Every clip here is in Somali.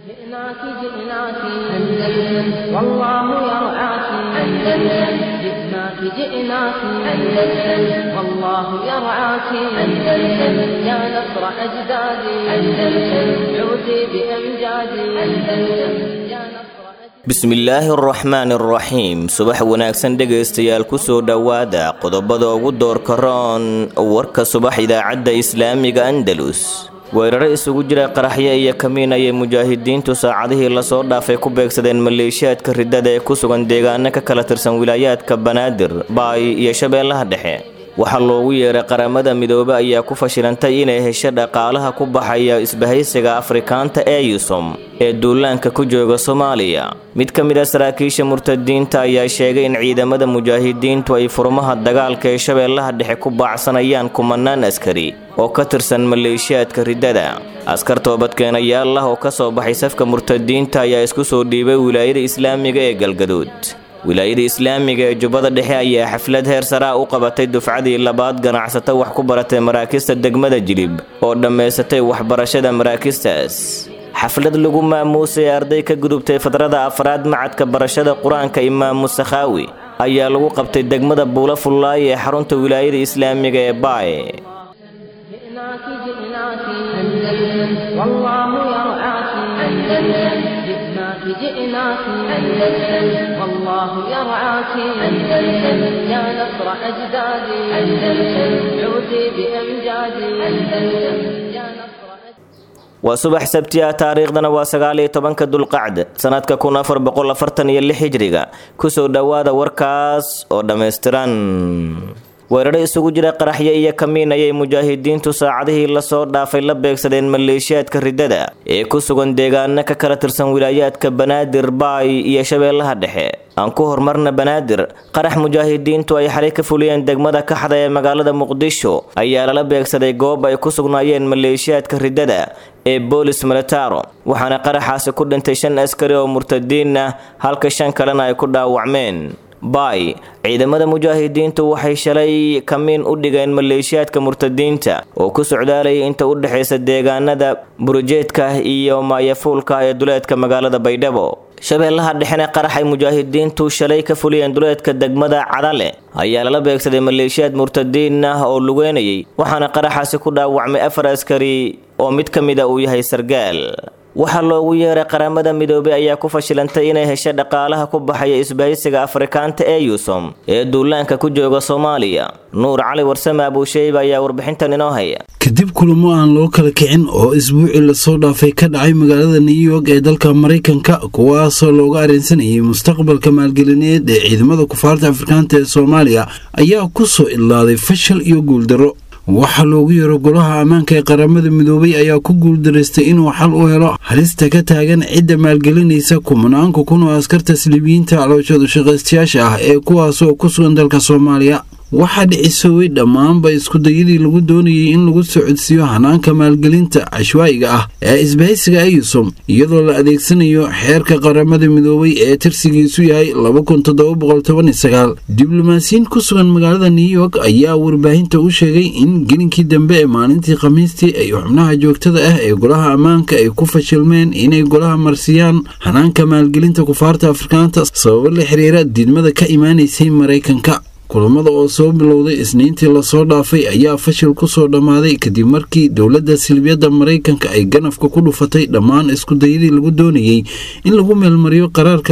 جئناك جئناك أندلس والله يرعاك أندلس جئناك جئناك أندلس والله يرعاك أندلس يا نصر أجدادي أندلس عودي بأمجادي أندلس يا نصر bismillaahi araxmaan araxiim subax wanaagsan dhegaystayaal kusoo dhowaada qodobada ugu doorka roon warka subax idaacadda islaamiga andalus weeraro isugu jira qaraxyo iyo kamiin ayay mujaahidiintu saacadihii lasoo dhaafay ku beegsadeen maleeshiyaadka ridada ee ku sugan deegaano ka kala tirsan wilaayaadka banaadir baay iyo shabeellaha dhexe waxaa loogu yeeray qaramada midoobe ayaa ku fashilantay inay hesho dhaqaalaha ku baxaya isbahaysiga afrikaanta ee yusom ee duulaanka ku jooga soomaaliya mid ka mid a saraakiisha murtadiinta ayaa sheegay in ciidamada mujaahidiintu ay furmaha dagaalka ee shabeellaha dhexe ku baacsanayaan kumanaan askari oo ka tirsan maleeshiyaadka ridada askar toobadkeenayaal ah oo ka soo baxay safka murtadiinta ayaa isku soo dhiibay wilaayada islaamiga ee galgaduud wilaayada islaamiga ee jubbada dhexe ayaa xaflad heer saraa u qabatay dufcadii labaad ganacsato wax ku baratay maraakista degmada jilib oo dhammaysatay waxbarashada maraakistaas xaflad lagu maamuusay arday ka gudubtay fadrada afraad macadka barashada qur-aanka imaamu sakhaawi ayaa lagu qabtay degmada buula fullaay ee xarunta wilaayada islaamiga ee baay جئناك جئناك أندلس والله يرعاك أندلس جئناك جئناك أندلس والله يرعاك أندلس يا نصر أجدادي أندلس عودي بأمجادي أندلس يا نصر أجدادي waa subax sabti ah taariikhdana waa sagaal iyo tobanka dulqacd sanadka kun afar boqol afartan iyo lix hijriga kusoo dhowaada warkaas oo dhammaystiran weeraro isugu jira qaraxyo iyo kamiin ayay mujaahidiintu saacadihii lasoo dhaafay la beegsadeen maleeshiyaadka ridada ee ku sugan deegaano ka kala tirsan wilaayaadka banaadir baay iyo shabeellaha dhexe aan ku horumarna banaadir qarax mujaahidiintu ay xalay ka fuliyeen degmada kaxda ee magaalada muqdisho ayaa lala beegsaday goob ay ku sugnaayeen maleeshiyaadka ridada ee boolis militaro waxaana qaraxaasi ku dhintay shan askari oo murtadiin ah halka shan kalena ay ku dhaawacmeen baay ciidamada mujaahidiintu waxay shalay kamiin u dhigeen maleeshiyaadka murtadiinta oo ku socdaalayay inta u dhexaysa deegaanada burujeedka iyo maayafuulka ee duleedka magaalada baydhabo shabeellaha dhexena qaraxay mujaahidiintu shalay ka fuliyeen duleedka degmada cadale ayaa lala beegsaday maleeshiyaad murtadiin ah oo lugeynayay waxaana qaraxaasi ku dhaawacmay afar askari oo mid ka mid a uu yahay sargaal waxaa loogu yeeray qaramada midoobey ayaa ku fashilantay inay hesho dhaqaalaha ku baxaya isbahaysiga afrikaanta ee yusom ee duulaanka ku jooga soomaaliya nuur cali warsame abuusheyba ayaa warbixintan inoo haya kadib kulamo aan loo kala kicin oo isbuucii lasoo dhaafay ka dhacay magaalada new york ee dalka maraykanka kuwaasoo looga areensanayay mustaqbalka maalgelineed ee ciidamada kufaarta afrikaanta ee soomaaliya ayaa ku soo idlaaday fashal iyo guuldarro waxaa loogu yeero golaha ammaanka ee qaramada midoobay ayaa ku guuldaraystay inuu xal u helo halista ka taagan cidda maalgelinaysa kumanaanka kun oo askarta silibiyiinta calooshooda shaqaystayaasha ah ee kuwaasoo ku sugan dalka soomaaliya waxaa dhicisooway dhammaanba iskudayadii lagu doonayay in lagu socodsiiyo hanaanka maalgelinta cashwaa'iga ah ee isbahaysiga ayusom iyadoo la adeegsanayo xeerka qaramada midoobay ee tirsigiisu yahay diblomaasiyiin ku sugan magaalada new york ayaa warbaahinta u sheegay in gelinkii dambe ee maalintii khamiistii ay xubnaha joogtada ah ee golaha ammaanka ay ku fashilmeen inay golaha marsiyaan hanaanka maalgelinta kufaarta afrikaanta sababo la xiriira diidmada ka imaanaysay maraykanka kulamada oo soo bilowday isniintii lasoo dhaafay ayaa fashil ku soo dhammaaday kadib markii dowladda silbiyadda maraykanka ay ganafka ku dhufatay dhammaan iskudayadii lagu doonayey in lagu meelmariyo qaraarka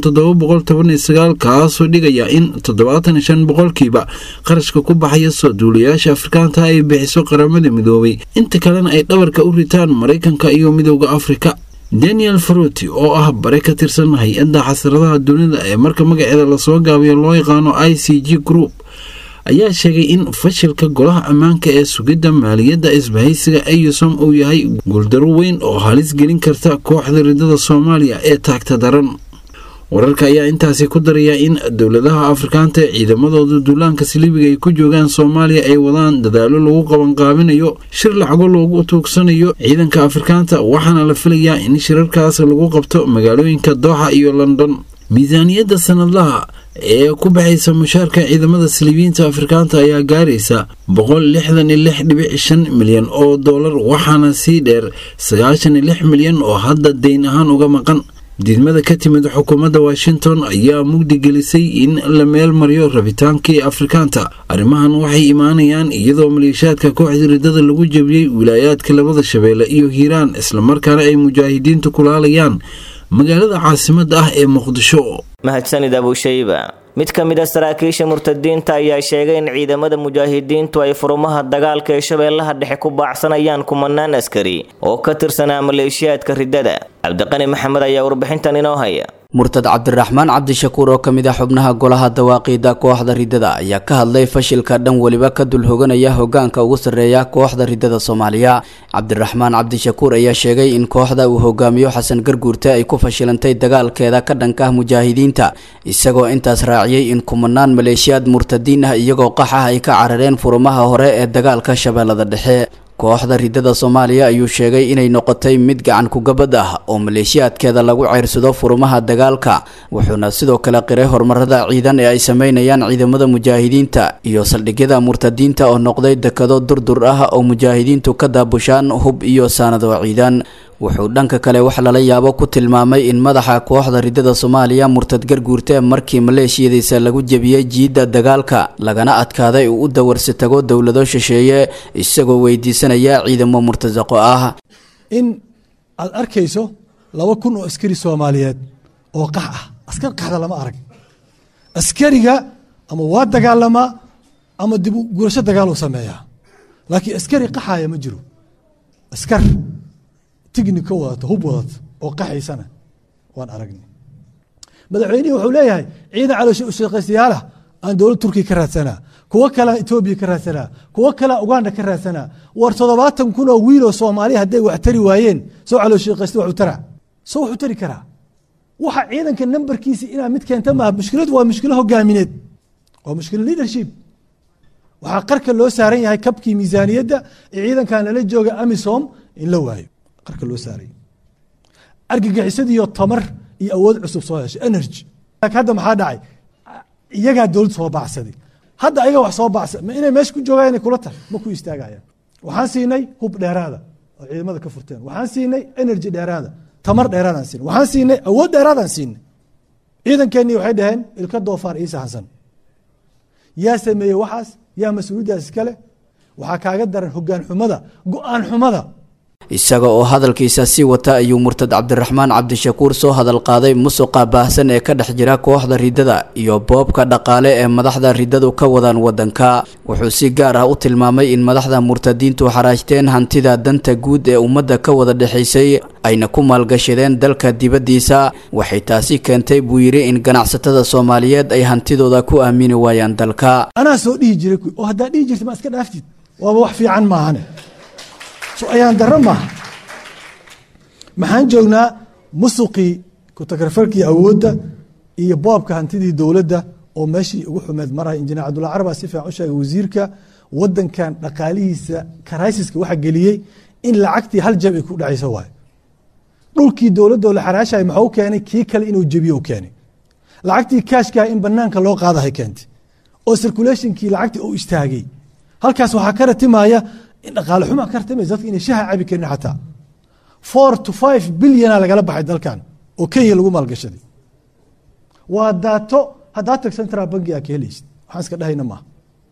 kaasoo dhigaya in boqolkiiba qarashka ku baxaya soo duulayaasha afrikaanta ay bixiso qaramada midoobay inta kalena ay dhabarka u ritaan maraykanka iyo midowda afrika daniel faroti oo ah bare ka tirsan hay-adda xasradaha dunida ee marka magaceeda lasoo gaabiyo loo yaqaano i c g group ayaa sheegay in fashilka golaha ammaanka ee sugidda maaliyadda isbahaysiga ayusom uu yahay guuldaro weyn oo halis gelin karta kooxda ridada soomaaliya ee taagta daran wararka ayaa intaasi ku daraya in dowladaha afrikaanta ee ciidamadooda duulaanka silibiga ay ku joogaan soomaaliya ay wadaan dadaalo lagu qabanqaabinayo shir lacago loogu tuugsanayo ciidanka afrikaanta waxaana la filayaa in shirarkaas lagu qabto magaalooyinka dooxa iyo london miisaaniyadda sanadlaha ee ku baxaysa mushaarka ciidamada saliibiyiinta afrikaanta ayaa gaaraysa boqol lixdan iyo lix dhibic shan milyan oo dollar waxaana sii dheer sagaashan iyo lix milyan oo hadda deyn ahaan uga maqan diidmada ka timid xukuumadda washington ayaa mugdi gelisay in la meel mariyo rabitaankii afrikaanta arrimahan waxay imaanayaan iyadoo maleeshiyaadka kooxda riddada lagu jebiyey wilaayaadka labada shabeelle iyo hiiraan islamarkaana ay mujaahidiintu kulaalayaan magaalada caasimadda ah ee muqdisho mahadsanid abushayba mid ka mid a saraakiisha murtadiinta ayaa sheegay in ciidamada mujaahidiintu ay furumaha dagaalka ee shabeellaha dhexe ku baacsanayaan kumanaan askari oo ka tirsanaa maleeshiyaadka riddada cabdiqani maxamed ayaa warbixintan inoo haya murtad cabdiraxmaan cabdishakuur oo ka mid ah xubnaha golaha dawaaqiida kooxda riddada ayaa ka hadlay fashilka dhan weliba ka dul hoganaya hogaanka ugu sarreeya kooxda riddada soomaaliya cabdiraxmaan cabdishakuur ayaa sheegay in kooxda uu hogaamiyo xasan garguurte ay ku fashilantay dagaalkeeda ka dhanka ah mujaahidiinta isagoo intaas raaciyey in kumanaan maleeshiyaad murtadiin ah iyagoo qax ah ay ka carareen furumaha hore ee dagaalka shabeellada dhexe kooxda riddada soomaaliya ayuu sheegay inay noqotay mid gacan kugabad ah oo maleeshiyaadkeeda lagu ceyrsado furumaha dagaalka wuxuuna sidoo kale qiray horumarada ciidan ee ay sameynayaan ciidamada mujaahidiinta iyo saldhigyada murtadiinta oo noqday dekado durdur ah oo mujaahidiintu ka daabushaan hub iyo saanado ciidan wuxuu dhanka kale wax lala yaabo ku tilmaamay in madaxa kooxda riddada soomaaliya murtad garguurte markii maleeshiyadiisa lagu jebiyey jiidda dagaalka lagana adkaaday uu u dawarsi tago dowlado shisheeye isagoo weydiisanaya ciidamo murtasaqo ah in aad arkayso laba kun oo askari soomaaliyeed oo qax ah askar qaxda lama arag askariga ama waa dagaalamaa ama dib gurasho dagaaluu sameeyaa laakiin askari qaxaya ma jiro askar tignika wadata hub wadata oo qaxaysana waan aragnay madaxweynihii wuxuu leeyahay ciidan caloosha ushaqaystayaala aan dowlad turkiya ka raadsanaa kuwo kalea etoobiya ka raadsanaa kuwo kalea uganda ka raadsanaa war toddobaatan kun oo wiiloo soomaaliya hadday wax tari waayeen soo calooshaqaysta waxu taraa soo waxu tari karaa waxa ciidanka nambarkiisa inaa mid keenta maaha mushkiladu waa mushkilo hogaamineed waa mushkilo leadership waxaa qarka loo saaran yahay kabkii miisaaniyadda ee ciidankan lala jooga amisom in la waayo qarka loo saaray argagixisadiiyo tamar iyo awood cusub soo heshay energy hadda maxaa dhacay iyagaa dowlad soo baacsaday hadda ayaga wax soo bacsa ma inay meesha ku joogaan inay kula tahay ma ku istaagayaan waxaan siinay hub dheeraada oo ciidamada ka furteen waxaan siinay energy dheeraada tamar dheeraadaan siinay waxaan siinay awood dheeraadaan siinay ciidankeenii waxay dhaheen ilka doofaar ii sahansan yaa sameeyey waxaas yaa mas-uuliyaddaas iskale waxaa kaaga daran hogaan xumada go-aan xumada isaga oo hadalkiisa sii wata ayuu murtad cabdiraxmaan cabdishakuur soo hadal qaaday musuqa baahsan ee ka dhex jira kooxda riddada iyo boobka dhaqaale ee madaxda riddadu ka wadaan wadanka wuxuu si gaar ah u tilmaamay in madaxda murtadiintu xaraajteen hantida danta guud ee ummadda ka wada dhexaysay ayna ku maalgashadeen dalka dibaddiisa waxay taasi keentay buu yidhi in ganacsatada soomaaliyeed ay hantidooda ku aamini waayaan dalka anaa soo dhihi jiray oo haddaa dhihi jirta ma iska dhaaftid waaba wax fiican maahane ayaan daro maaha maxaan joognaa musuqii kutakarfarkii awoodda iyo boobka hantidii dowladda oo meeshii ugu xumeed maraya injineer cabdulla carbaa si fiican u sheegay wasiirka wadankan dhaqaalihiisa karaysiska waxa geliyey in lacagtii hal jab ay ku dhacayso waayo dhulkii dowladoo la xaraashay maxuu keenay kii kale inuu jebiyo u keenay lacagtii kaashkaha in banaanka loo qaadahay keentay oo circulationkii lacagtii uu istaagay halkaas waxaa ka ratimaya in dhaqaale xuma ka ratimaysa dadka inay shaha cabi karin xataa four to five bilyana lagala baxay dalkan oo kenya lagu maalgashaday waa daato haddaa tag central banki aa ka helaysid waxaan iska dhahayna maaha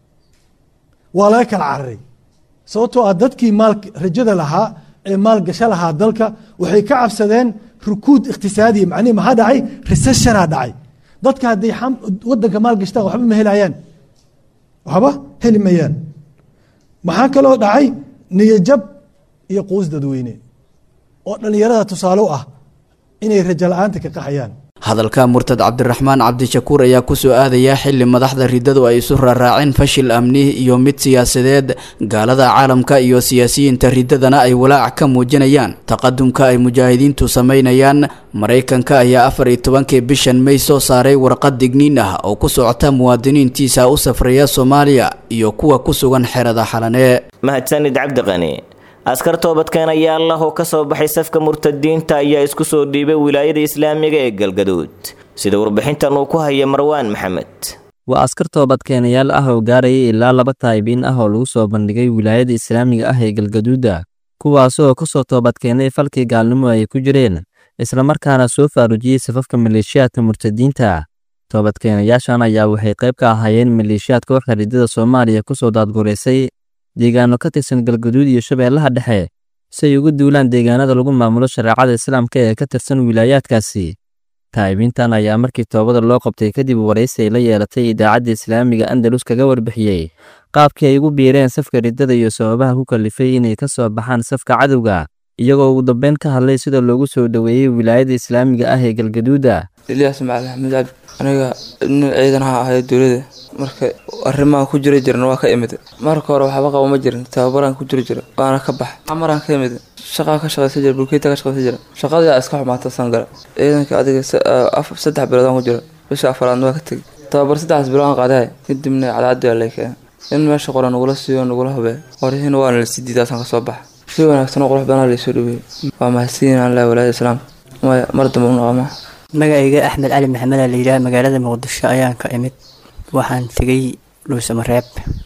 waa laga kala cararay sababtoo ah dadkii maal rajada lahaa ee maalgasho lahaa dalka waxay ka cabsadeen rukuud iqtisaadiya macnihi maxaa dhacay recessionaa dhacay dadka hadday wadanka maalgashtaan waxba ma helayaan waxba heli mayaan maxaa kaloo dhacay niyajab iyo quus dadweyne oo dhallinyarada tusaale u ah inay rajo la-aanta ka qaxayaan hadalka murtad cabdiraxmaan cabdishakuur ayaa kusoo aadaya xili madaxda riddadu ay isu raaraaceen fashil amni iyo mid siyaasadeed gaalada caalamka iyo siyaasiyiinta riddadana ay walaac ka muujinayaan taqadumka ay mujaahidiintu sameynayaan maraykanka ayaa afar iyo tobankii bishan may soo saaray warqad digniin ah oo ku socota muwaadiniintiisa u safraya soomaaliya iyo kuwa ku sugan xerada xalane mahadsanid cabdiqani askar toobadkeenaya allah oo ka soo baxay safka murtadiinta ayaa isku soo dhiibay wilaayada islaamiga ee galgaduud sida warbixintan uu ku haya marwaan maxamed waa askar toobadkeenayaal ah oo gaarayay ilaa laba taayibiin ah oo lagu soo bandhigay wilaayada islaamiga ah ee galgaduuda kuwaasoo ka soo toobadkeenay falkii gaalnimo ay ku jireen islamarkaana soo faarujiyey safafka maleeshiyaadka murtadiinta toobadkeenayaashan ayaa waxay qayb ka ahaayeen maleeshiyaad kooxda ridada soomaaliya ku soo daadgureysay deegaano ka tirsan galgaduud iyo shabeellaha dhexe si ay ugu duulaan deegaanada lagu maamulo shareecada islaamka ee ka tirsan wilaayaadkaasi taa'ibiintan ayaa markii toobada loo qabtay kadib waraysi ay la yeelatay idaacadda islaamiga andalus kaga warbixiyey qaabkii ay ugu biireen safka riddada iyo sababaha ku kalifay inay ka soo baxaan safka cadowga iyagoo ugu dambeyn ka hadlay sida loogu soo dhoweeyey wilaayada islaamiga ah ee galgaduuda ilyaas macali axmed cabdi aniga nin ciidan ha ahayo dowlada marka arrimahan ku jira jiran waa ka imid marka hore waxba qabo ma jirin tababaraan ku jiri jira waana ka bax camaraan ka imid shaqaa ka shaqaysan jira bulkeeta ka shaqaysan jira shaqadaa iska xumaata sangala ciidanka adiga saddex biloodaan ku jira bisha afaraadna waa ka tegay tababar saddexdaas bilood aan qaadahay kadibna cadcaddi waa lay keenay in meesha qoran nagula siiyo nagula hubee qoryihiina waana la sii diidaasaan kasoo baxa si wanaagsan oo qurux badan laysoo dhaweeyey waa mahadsiin allah walaayada islaamka maya mar dambe u noqoma magacayga axmed cali maxamed la yidhaah magaalada muqdisho ayaan ka imid waxaan tegay dhuusamareeb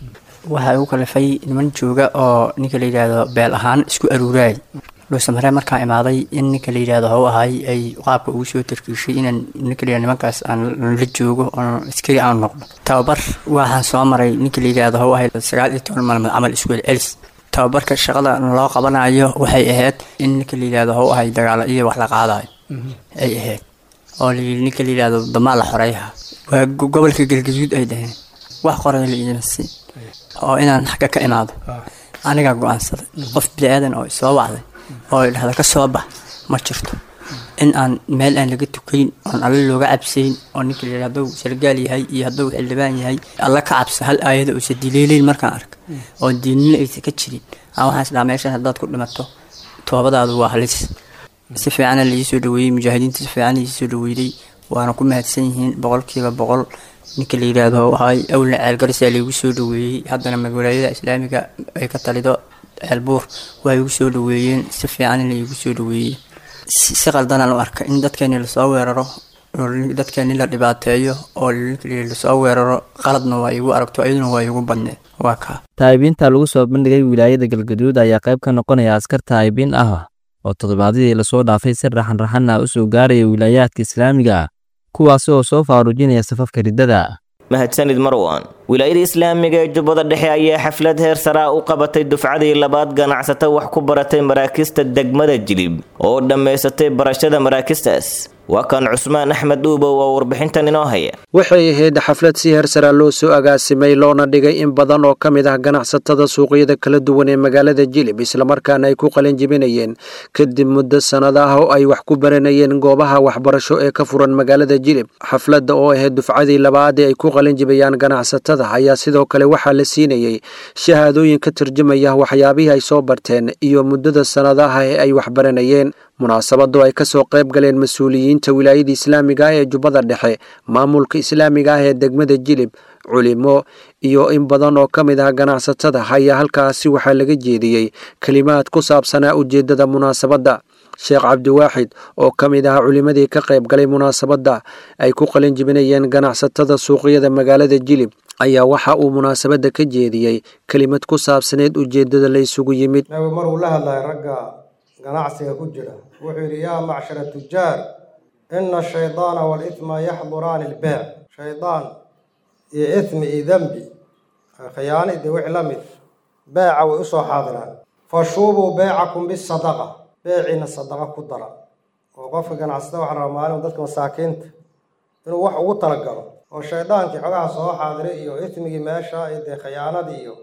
waxaa igu kalifay niman jooga oo ninka la yidhaahdo beel ahaan isku aruuraay dhuusamareeb markaan imaaday in ninka la yidhaahdo how ahay ay qaabka ugu soo tarkiishay inaan ninka la yidhahdo nimankaas aan la joogo oon iskari aan noqdo tababar waxaan soo maray ninka la yidhaahdo how ahay sagaal iyo toban maalmood camal isku celis tababarka shaqada loo qabanayo waxay ahayd in ninka la yidhaahdo how ahay dagaalo iyo wax la qaadayo ay ahayd oo layii ninka la yidhaahdo damaa la xoreeyaha waa gobolka galgaduud ay dhaheen wax qoray la iima siin oo inaan xagga ka imaado anigaa go-aansaday qof bini-aadan oo isoo wacday oo idhahda ka soo bax ma jirto in aan meel aan laga tukayn oon alle looga cabsayn oo ninka layidhahdo hadduu sargaal yahay iyo hadduu xildhibaan yahay alle ka cabsa hal aayada uusa dileeleyn markaan arka oo diinina aysa ka jirin aan waxaan isdhaha meeshan haddaad ku dhimato toobadaadu waa halis si fiicana laii soo dhaweeyey mujaahidiinta si fiican laii soo dhaweeyey waana ku mahadsan yihiin boqolkiiba boqol ninka la yidhaahdo ahay awlna ceelgarisaa laigu soo dhaweeyey haddana magwalaayada islaamiga ay ka talido ceelbuur waa igu soo dhaweeyeen si fiican laigu soo dhaweeyey si qaldanaan u arka in dadkeeni lasoo weeraro dadkeeni la dhibaateeyo oo lasoo weeraro qaladna waa igu aragto iyaduna waa igu badneed waa kaa taa'ibiinta lagu soo bandhigay wilaayada galgaduud ayaa qayb ka noqonaya askar taa'ibiin ah oo toddobaadyadii lasoo dhaafay si raxan-raxan ah u soo gaaraya wilaayaadka islaamiga kuwaasi oo soo faarujinaya safafka riddada mahadsanid marwan wilaayada islaamiga ee jubbada dhexe ayaa xaflad heer saraa u qabatay dufcadii labaad ganacsato wax ku baratay maraakista degmada jilib oo dhammaysatay barashada maraakistaas waa kan cusmaan axmed dhuubow oo warbixintan inoo haya waxay ahayd xaflad si heersaraa loo soo agaasimay loona dhigay in badan oo ka mid ah ganacsatada suuqyada kala duwan ee magaalada jilib islamarkaana ay ku qalin jibinayeen kadib muddo sannad ah oo ay wax ku baranayeen goobaha waxbarasho ee ka furan magaalada jilib xafladda oo ahayd dufcadii labaad ee ay ku qalin jibayaan ganacsatada ayaa sidoo kale waxaa la siinayey shahaadooyin ka turjumaya waxyaabihii ay soo barteen iyo muddada sannadaha ee ay waxbaranayeen munaasabadu ay ka soo qayb galeen mas-uuliyiinta wilaayada islaamiga ah ee jubbada dhexe maamulka islaamiga ah ee degmada jilib culimo iyo in badan oo ka mid ah ganacsatada ayaa halkaasi waxaa laga jeediyey kelimaad ku saabsanaa ujeeddada munaasabadda sheekh cabdiwaaxid oo ka mid ah culimadii ka qayb galay munaasabadda ay ku qalin jibinayeen ganacsatada suuqyada magaalada jilib ayaa waxa uu munaasabadda ka jeediyey kelimad ku saabsaneed ujeeddada la isugu yimid maruu la hadlaya ragga ganacsiga ku jira wuxuu yidhi yaa macshara tujaar ina ashaydaana waalithma yaxduraani ilbeec shaydaan iyo ithmi iyo dembi khiyaano dee wixii la mid beeca way u soo xaadiraan fashuubuu beecakum bisadaqa beeciina sadaqa ku dara oo qofka ganacsada waxaa rabaa maalin dadka masaakiinta inuu wax ugu talagalo oo shaydaankii xogaha soo xaadiray iyo ithmigii meesha iyo dee khiyaanadii iyo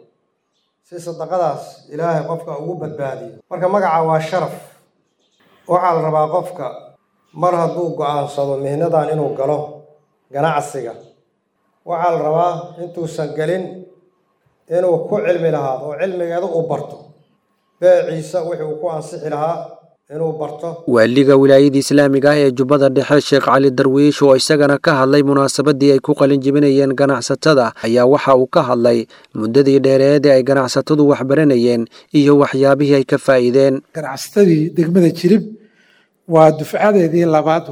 si sadaqadaas ilaahay qofka ugu badbaadiyo marka magaca waa sharaf waxaa la rabaa qofka mar hadduu go-aansado mihnadan inuu galo ganacsiga waxaa la rabaa intuusan gelin inuu ku cilmi lahaado oo cilmigeeda uu barto beeciisa wixii uu ku ansixi lahaa inuu barto waaliga wilaayada islaamiga ah ee jubbada dhexe sheekh cali darwiish oo isagana ka hadlay munaasabadii ay ku qalin jibinayeen ganacsatada ayaa waxa uu ka hadlay muddadii dheereed ee ay ganacsatadu waxbaranayeen iyo waxyaabihii ay ka faa'iideen ganacsatadii degmada jirib waa dufcadeedii labaad wey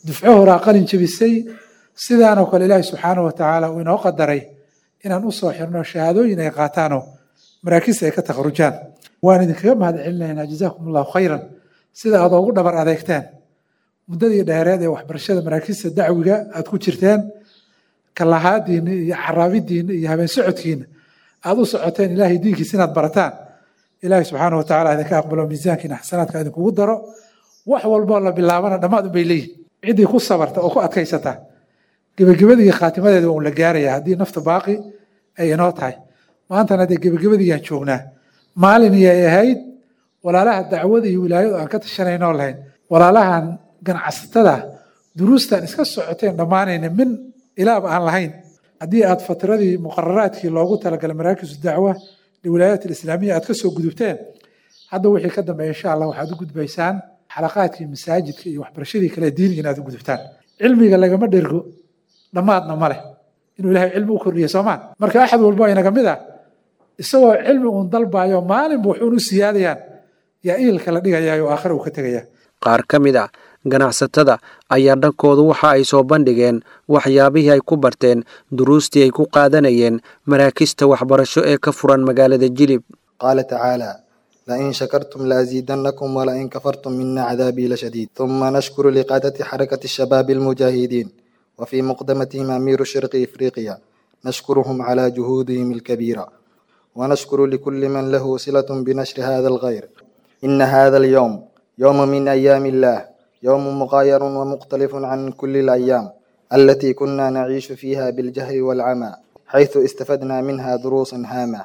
dufco horaa qalin jebisay sidaanoo kale ilaahi subxaanahu watacaala uu inoo qadaray inaan usoo xirno shahaadooyin ay qaataanoo maraakiista ay ka takharujaan waan idinkaga mahad celinaynaa jazaakum allahu khayran sida aad ugu dhabar adeegteen muddadii dheereed ee waxbarashada maraakiista dacwiga aad ku jirteen kalahaadiina iyo caraabidiina iyo habeen socodkiina aad u socoteen ilaahay diinkiisa inaad barataan ilaahay subxaana watacaala idinka aqbalo miisaankiina xasanaadka idinkugu daro wax walboo la bilaabana dhammaad unbay leeyihin ciddii ku sabarta oo ku adkaysata gebagabadii khaatimadeeda waa un la gaaraya haddii nafta baaqi ay inoo tahay maantana dee gebagabadiiyaan joognaa maalin iyay ahayd walaalaha dacwada iyo wilaayadu aan ka tashanaynoo lahayn walaalahan ganacsatada duruustan iska socoteen dhammaanayna min ilaaba aan lahayn haddii aad fatradii muqararaadkii loogu talagalay maraakisu dacwa liwilaayaat alislaamiya aad ka soo gudubteen hadda wixii ka dambeeya insha allah waxaad u gudbaysaan xalaqaadkii masaajidka iyo waxbarashadii kale diiniga inaad u gudubtaan cilmiga lagama dhergo dhammaadna ma leh inuu ilahay cilmi u kordhiya soomaa marka axad walbo inaga mid ah isagoo cilmi uun dalbayo maalinba wuxuun u siyaadayaan yaa iilka la dhigayaa oo aakhira uu ka tegaya qaar ka mid a ganacsatada ayaa dhankoodu waxa ay soo bandhigeen waxyaabihii ay ku barteen duruustii ay ku qaadanayeen maraakista waxbarasho ee ka furan magaalada jilib qaala tacaala lain shakartum laaziidannakum walain kafartum mina cadaabii lashadiid ثuma nashkuru liqaadati xarakati shabaabi almujaahidiin وفي مقدمتهم أمير شرق إفريقيا نشكرهم على جهودهم الكبيرة ونشكر لكل من له صلة بنشر هذا الغير إن هذا اليوم يوم من أيام الله يوم مغاير ومختلف عن كل الأيام التي كنا نعيش فيها بالجهل والعمى حيث استفدنا منها دروسا هامة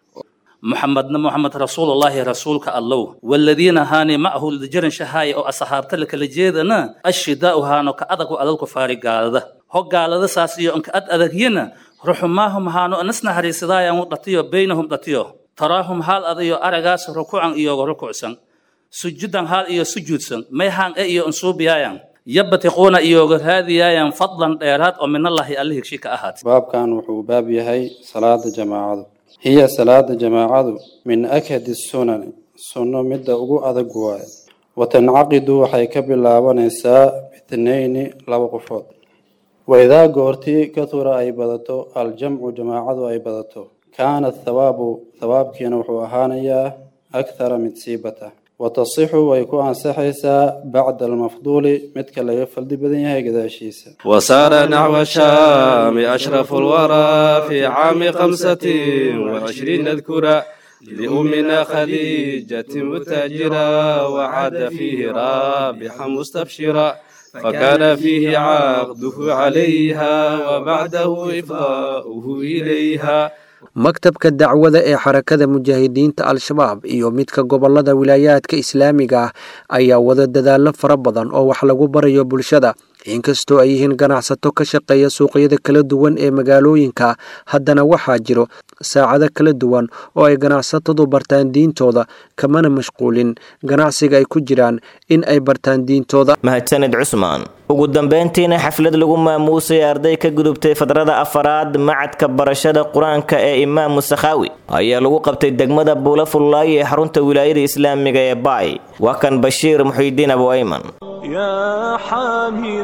محمدنا محمد رسول الله رسولك الله والذين هاني معه لجرن شهاي أو أصحاب تلك لجيدنا الشداء هانو كأدق على الكفار قالده هو قالده ساسيو أنك أد أدقينا رحماهم هانو أنسنا هريسدايا مطلطيو بينهم طلطيو تراهم هال أديو أرغاس ركوعا إيو ركوعسا سجودا هال إيو سجودسا ميهان إيو أنصوبيايا يبتقون إيو هذه فضلا ديرات ومن الله أليه شيك أحد باب كان وحو باب يهي صلاة جماعة hiya salaada jamaacadu min akhadi sunani sunno midda ugu adag waaye wa tancaqidu waxay ka bilaabanaysaa bitnayni laba qofood waidaa goortii katura ay badato aljamcu jamaacadu ay badato kaana thawaabu thawaabkiina wuxuu ahaanayaa akthara mid siibata watasixu way ku ansaxaysaa bacda almafduuli midka laga faldi badan yahay gadaashiisa وسار نحو الشام أشرف الورى في عام خمسة وعشرين اذكرا لأمنا خديجة متاجرا وعاد فيه رابحا مستبشرا فكان فيه عقده عليها وبعده إفضاؤه إليها maktabka dacwada ee xarakada mujaahidiinta al-shabaab iyo midka gobolada wilaayaadka islaamiga ah ayaa wada dadaallo fara badan oo wax lagu barayo bulshada inkastoo ay yihiin ganacsato ka shaqeeya suuqyada kala duwan ee magaalooyinka haddana waxaa jiro saacado kala duwan oo ay ganacsatadu bartaan diintooda kamana mashquulin ganacsiga ay ku jiraan in ay bartaan diintooda mahadsanid cusmaan ugu dambeyntiina xaflad lagu maamuusay arday ka gudubtay fadrada afaraad macadka barashada qur-aanka ee imaamu sakhaawi ayaa lagu qabtay degmada buula fullaayo ee xarunta wilaayada islaamiga ee baay waa kan bashiir muxiidiin abu ayman يا حامل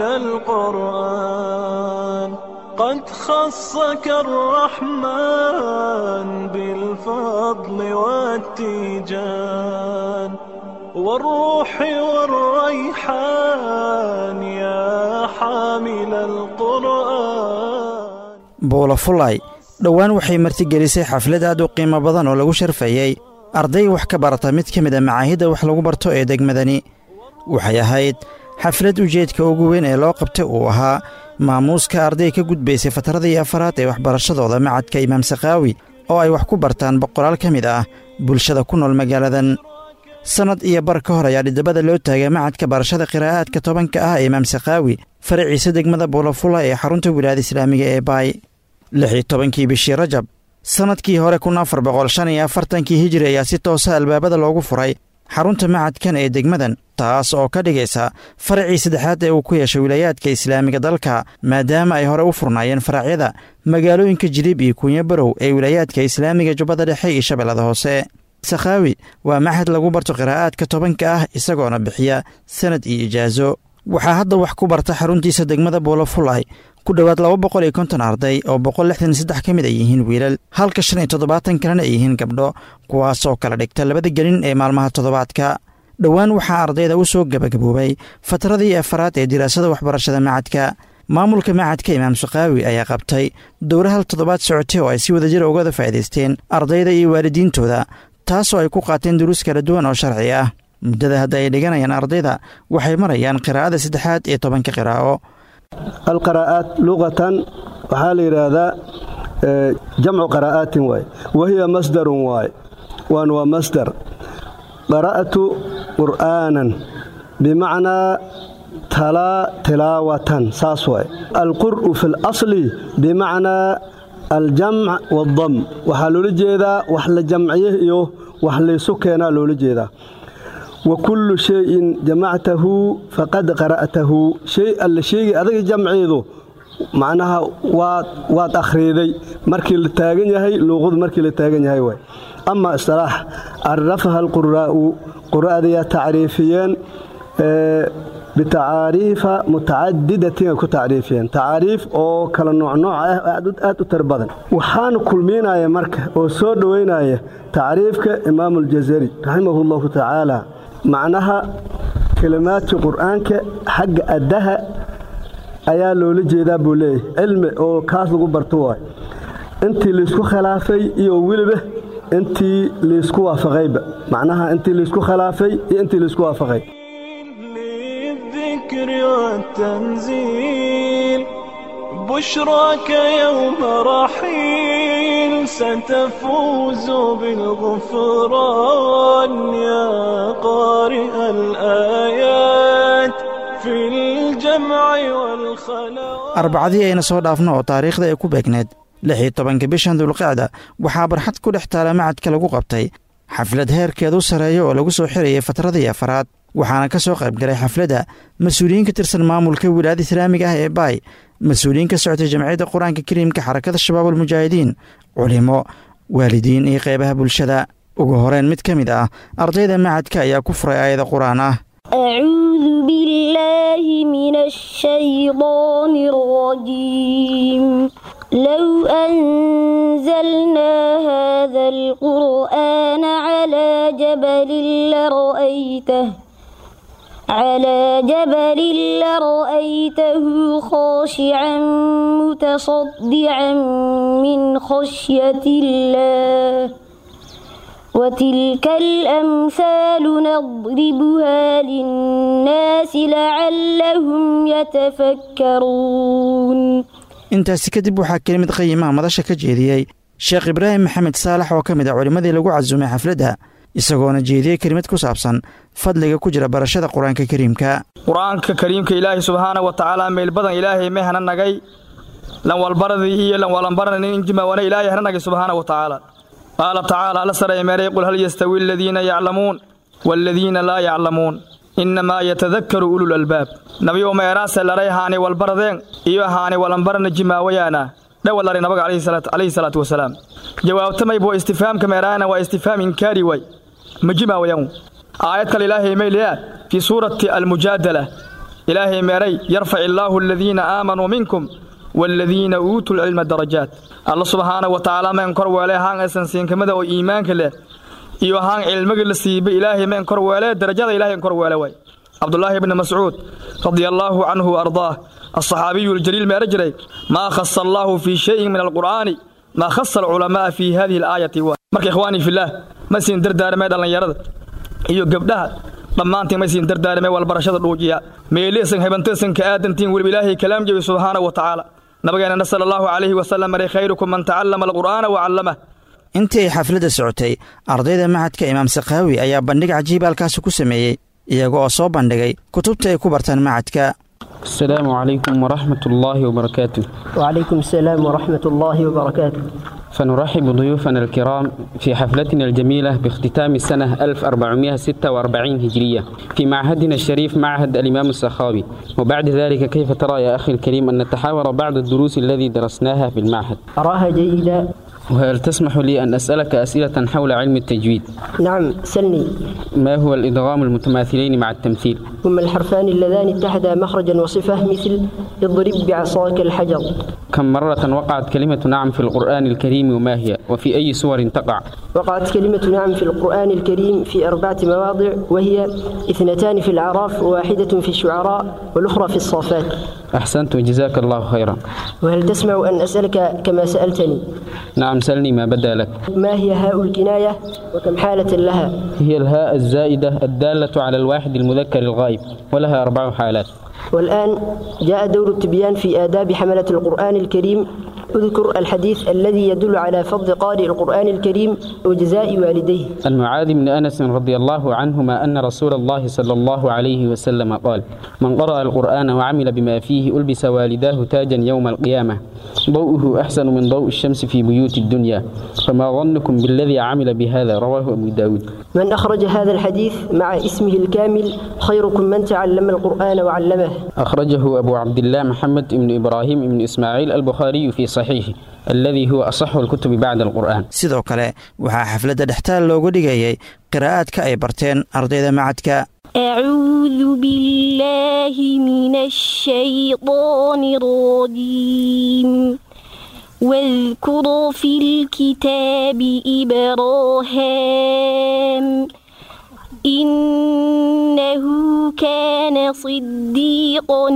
القرآن قد خصك الرحمن بالفضل والتيجان والروح والريحان يا حامل القرآن buula fulay dhowaan waxay martigelisay xaflad aad u qiimo badan oo lagu sharfayey arday wax ka barata mid ka mid a macaahidda wax lagu barto ee degmadani waxay ahayd xaflad ujeedka ugu weyn ee loo qabtay uu ahaa maamuuska arday ka gudbaysay fatradii afaraad ee waxbarashadooda macadka imaam sakhaawi oo ay wax ku bartaan boqolaal ka mid ah bulshada ku nool magaaladan sannad iyo bar ka hor ayaa dhidabada loo taagay macadka barashada qiraa'aadka tobanka ah ee imaam sakhaawi faraciisa degmada buulafula ee xarunta wilaayada islaamiga ee baay lix iyo tobankii bishii rajab sannadkii hore kun afar boqol shan iyo afartankii hijiri ayaa si toosa albaabada loogu furay xarunta macadkan ee degmadan taas oo ka dhigaysa faracii saddexaad ee uu ku yeeshay wilaayaadka islaamiga dalka maadaama ay hore u furnaayeen faracyada magaalooyinka jiliib iyo kuunyo barow ee wilaayaadka islaamiga jubbada dhexe iyo shabeellada hoose sakhaawi waa maxad lagu barto qiraa'aadka tobanka ah isagoona bixiya sanad iyo ijaaso waxaa hadda wax ku barta xaruntiisa degmada buulafulay ku dhowaad laba boqol iyo konton arday oo boqol lixdan iyo saddex ka mid ay yihiin wiilal halka shan iyo toddobaatan kalena ay yihiin gabdho kuwaasoo kala dhigta labada gelin ee maalmaha toddobaadka dhowaan waxaa ardayda u soo gebagaboobay fatradii afaraad ee diraasada waxbarashada macadka maamulka macadka imaam sakaawi ayaa qabtay dowra hal toddobaad socotay oo ay si wadajira ugada faa'iidaysteen ardayda iyo waalidiintooda taasoo ay ku qaateen duruus kala duwan oo sharci ah muddada hadda ay dhiganayaan ardayda waxay marayaan qiraa'ada saddexaad ee tobanka qiraa'o alqaraa'aat luqatan waxaa la yidhaahdaa jamcu qaraa'aatin waay wahiya masdarun waay waan waa masdar qara'tu qur'aanan bimacnaa talaa tilaawatan saas waay alqur'u fi lasli bimacnaa aljamc waaldam waxaa loola jeedaa wax la jamciye iyo wax laysu keenaa loola jeedaa wa kullu shayin jamactahu faqad qara'tahu shay alla sheegi adaga jamceedu macnaha waad waad akhriiday markii la taagan yahay luuqadu markii la taagan yahay waay ama istilaax carafaha alquraa'u qura'adayaa tacriifiyeen bitacaariifa mutacadidatin ay ku tacriifiyeen tacaariif oo kala noocnooc ah aad u tar badan waxaana kulmiinaya marka oo soo dhoweynaya tacriifka imaamu aljazari raximahu llahu tacaala macnaha kelimaadka qur'aanka xagga addaha ayaa loola jeedaa buu leeyahay cilmi oo kaas lagu barto waay intii laysku khilaafay iyo weliba intii laysku waafaqayba macnaha intii laysku khilaafay iyo intii laysku waafaqay الذكر والتنزيل بشراك يوم رحيل ستفوز بالغفران يا قارئ الآيات في الجمع والخلاء arbacadii ayna soo dhaafno oo taariikhda ay ku beegneed lix iyo tobanka bishan dulqacda waxaa barxad ku dhex taala macadka lagu qabtay xaflad heerkeedu sarreeya oo lagu soo xirayay fatradii afaraad waxaana ka soo qayb galay xafladda mas-uuliyiin ka tirsan maamulka wilaayada islaamiga ah ee baay mas-uuliyiin ka socotay jamciyadda qur-aanka kariimka xarakada shabaab almujaahidiin culimo waalidiin iyo qeybaha bulshada ugu horeyn mid ka mid ah ardayda macadka ayaa ku furay aayada qur-aan ah أعوذ بالله من الشيطان الرجيم لو أنزلنا هذا القرآن على جبل لرأيته على جبل لرأيته خاشعا متصدعا من خشية الله وتلك الأمثال نضربها للناس لعلهم يتفكرون intaasi kadib waxaa kelimid qayimaha madasha ka jeediyey sheekh ibraahim maxamed saalax oo ka mid ah culimmadii lagu casumay xafladda isagoona jeediyey kelimad ku saabsan fadliga ku jira barashada qur-aanka kariimka qur-aanka kariimka ilaahay subxaana wa tacaala meel badan ilaahay may hana nagay lan walbaradii iyo lan walanbaranin injimawana ilaahay hana nagay subxaana wa tacaala qaala tacaala alla saray meeray qul hal yastawi aladiina yaclamuun waaladiina laa yaclamuun innamaa yatadakkaru ulul albaab nabiyo meeraase laray haani walbaradeen iyo haani walanbarana jimaawayaana dhawalari nabaga calayhi salaatu wasalaam jawaabtamay buu istifhaamka meeraana waa istifhaam inkaari way ma jimaawayan aayad kale ilaahay mayliya fii suurati almujaadala ilaahay meeray yarfac illaahu aladiina aamanuu minkum waaladiina uutuu lcilma darajaat alla subxaana wa tacaala meen kor weele haan aysan siinkamada oo iimaanka leh iyo haan cilmiga la siiba ilaahay meen kor weele darajada ilahay kor weele way cabdulaahi bni mascuud radia allaahu canhu wa ardaah alsaxaabiyu aljaliil meera jiray maa khasa allaahu fii shayin min alqur'aani maa khasa alculamaa'a fii hadihi alaayati wa marka ikhwaanii fillaah ma siin dardaarmee dhallinyarada iyo gabdhaha dhammaantiin ma siin dardaarmee walbarashada dhuujiya meeliisan hebantiisan ka aadantiin weliba ilaahay kalaam jebi subxaana wa tacaala nabageenana sala allahu calayhi wasalam maray khayrukum man tacallama alqur'aana wa callamah intii ay xafladda socotay ardayda macadka imaam sakaawi ayaa bandhig cajiib halkaasi ku sameeyey iyaga oo soo bandhigay kutubta ay ku bartaan macadka السلام عليكم ورحمة الله وبركاته وعليكم السلام ورحمة الله وبركاته فنرحب ضيوفنا الكرام في حفلتنا الجميلة باختتام السنة 1446 هجرية في معهدنا الشريف معهد الإمام السخاوي وبعد ذلك كيف ترى يا أخي الكريم أن نتحاور بعض الدروس الذي درسناها في المعهد أراها جيدة وهل تسمح لي أن أسألك أسئلة حول علم التجويد نعم سلني ما هو الإدغام المتماثلين مع التمثيل هما الحرفان اللذان اتحدا مخرجا وصفة مثل اضرب بعصاك الحجر كم مرة وقعت كلمة نعم في القرآن الكريم وما هي وفي أي سور تقع وقعت كلمة نعم في القرآن الكريم في أربعة مواضع وهي اثنتان في الأعراف وواحدة في الشعراء والأخرى في الصافات أحسنت وجزاك الله خيرا وهل تسمع أن أسألك كما سألتني نعم سلني ما بدا لك ما هي هاء الكناية وكم حالة لها هي الهاء الزائدة الدالة على الواحد المذكر الغائب ولها أربع حالات والآن جاء دور التبيان في آداب حملة القرآن الكريم اذكر الحديث الذي يدل على فضل قارئ القرآن الكريم وجزاء والديه عن معاذ بن أنس رضي الله عنهما أن رسول الله صلى الله عليه وسلم قال من قرأ القرآن وعمل بما فيه ألبس والداه تاجا يوم القيامة ضوءه أحسن من ضوء الشمس في بيوت الدنيا فما ظنكم بالذي عمل بهذا رواه أبو داود من أخرج هذا الحديث مع اسمه الكامل خيركم من تعلم القرآن وعلمه أخرجه أبو عبد الله محمد بن إبراهيم بن إسماعيل البخاري في صحيحه الذي هو أصح الكتب بعد القرآن sidoo kale waxaa xafladda dhextaal loogu dhigayay qiraa'aadka ay barteen ardayda macadka أعوذ بالله من الشيطان الرجيم واذكر في الكتاب إبراهام إنه كان صديقا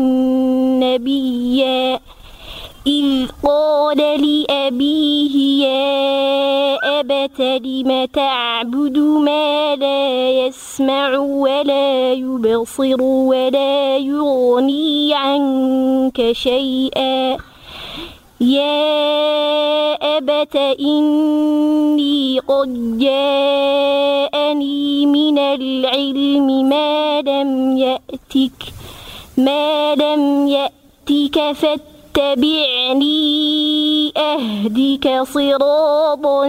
نبيا إذ قال لأبيه يا أبت لم تعبد ما لا يسمع ولا يبصر ولا يغني عنك شيئا يا أبت إني قد جاءني من العلم ما لم يأتك ما لم يأتك فاتبعني أهدك صراطا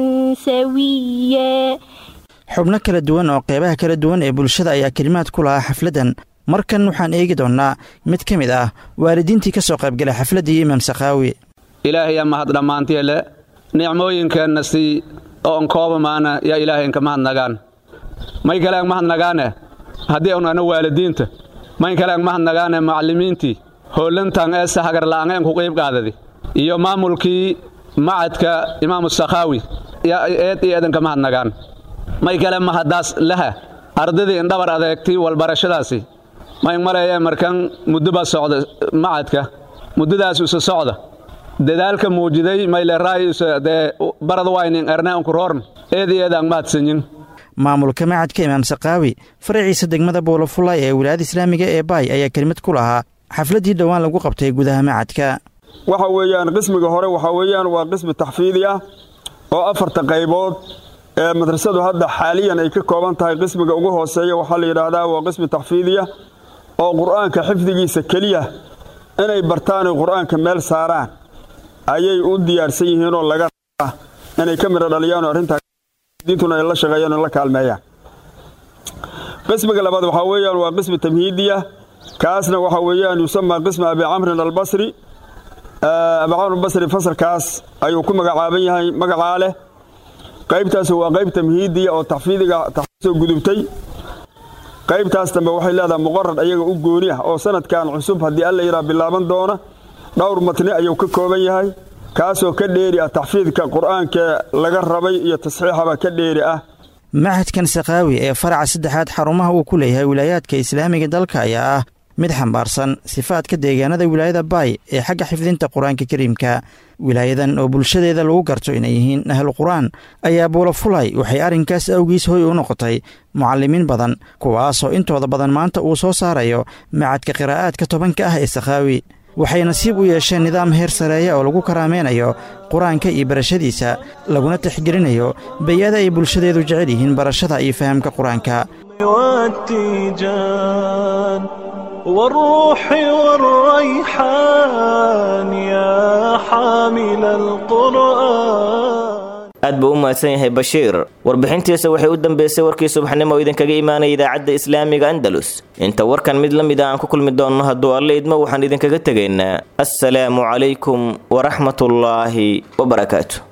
سويا xubno kala duwan oo qeybaha kala duwan ee bulshada ayaa kelimaad ku lahaa xafladdan markan waxaan eegi doonnaa mid ka mid ah waalidiintii ka soo qaybgalay xafladdii imaam sakhaawi ilaahayaa mahad dhammaantiele nicmooyinkeenna sii oon koobamaana yaa ilaahaynka mahadnagaan may kalean mahadnagaane haddii unana waalidiinta may kalean mahadnagaane macallimiintii hoollantan ee sahagarla'angeen ku qiib qaadadi iyo maamulkii macadka imaamu sakhaawi yaa eed iyo eedanka mahadnagaan may kale mahaddaas laha ardaydii indhabar adeegtii walbarashadaasi may maleeyee markan muddoba socda macadka muddadaas isu socda dadaalka muujiday mayle raayuse dee barad waynin erne unku roorn eed iyo eedaan mahadsanyin maamulka macadka imaam sakhaawi faraciisa degmada boolofulay ee wilaayada islaamiga ee baay ayaa kelimad ku lahaa xafladdii dhowaan lagu qabtay gudaha macadka waxa weeyaan qismiga hore waxaa weeyaan waa qismi taxfiidi ah oo afarta qaybood ee madrasadu hadda xaaliyan ay ka kooban tahay qismiga ugu hooseeya waxaa la yidhaahdaa waa qismi taxfiidiya oo qur'aanka xifdigiisa keliya inay bartaanay qur'aanka meel saaraan ayay u diyaarsan yihiinoo laga rabaa inay ka midho dhaliyaan oo arrintaadiintuna ay la shaqeeyaan oo la kaalmeeyaan qismiga labaad waxaa weeyaan waa qismi tamhiidiya kaasna waxaa weeyaan yusamaa qismi abi camrin albasri abi camr albasri fasalkaas ayuu ku magacaaban yahay magacaa leh qaybtaas waa qayb tamhiidiya oo taxfiidiga soo gudubtay qaybtaas dambe waxay leedahay muqarad ayaga u gooni ah oo sanadkan cusub haddii alla yidhaa bilaaban doona dhowr matni ayuu ka kooban yahay kaasoo ka dheeri ah taxfiidka qur'aanka laga rabay iyo tasxiixaba ka dheeri ah machadkan sakhaawi ee faraca saddexaad xarumaha uu ku leeyahay wilaayaadka islaamiga dalka ayaa ah mid xambaarsan sifaadka deegaanada wilaayada baay ee xagga xifdinta qur-aanka kariimka wilaayadan oo bulshadeeda lagu garto inay yihiin ahlu qur-aan ayaa buulafulay waxay arrinkaas awgiis hoy u noqotay mucallimiin badan kuwaasoo intooda badan maanta uu soo saarayo macadka qiraa'aadka tobanka ah ee sakhaawi waxay nasiib u yeesheen nidaam heer sareeya oo lagu karaameynayo qur-aanka iyo barashadiisa laguna tixgelinayo bay-ada ay bulshadeedu jecel yihiin barashada iyo fahamka qur-aanka والتيجان والروح والريحان يا حامل القرآن aad buu u mahadsan yahay bashiir warbixintiisa waxay u dambeysay warkii subaxnimo oo idinkaga imaanaya idaacadda islaamiga andalus inta warkan mid la mid a aan ku kulmi doonno hadduu alle idmo waxaan idinkaga tegaynaa assalaamu calaykum waraxmatullaahi wabarakaatu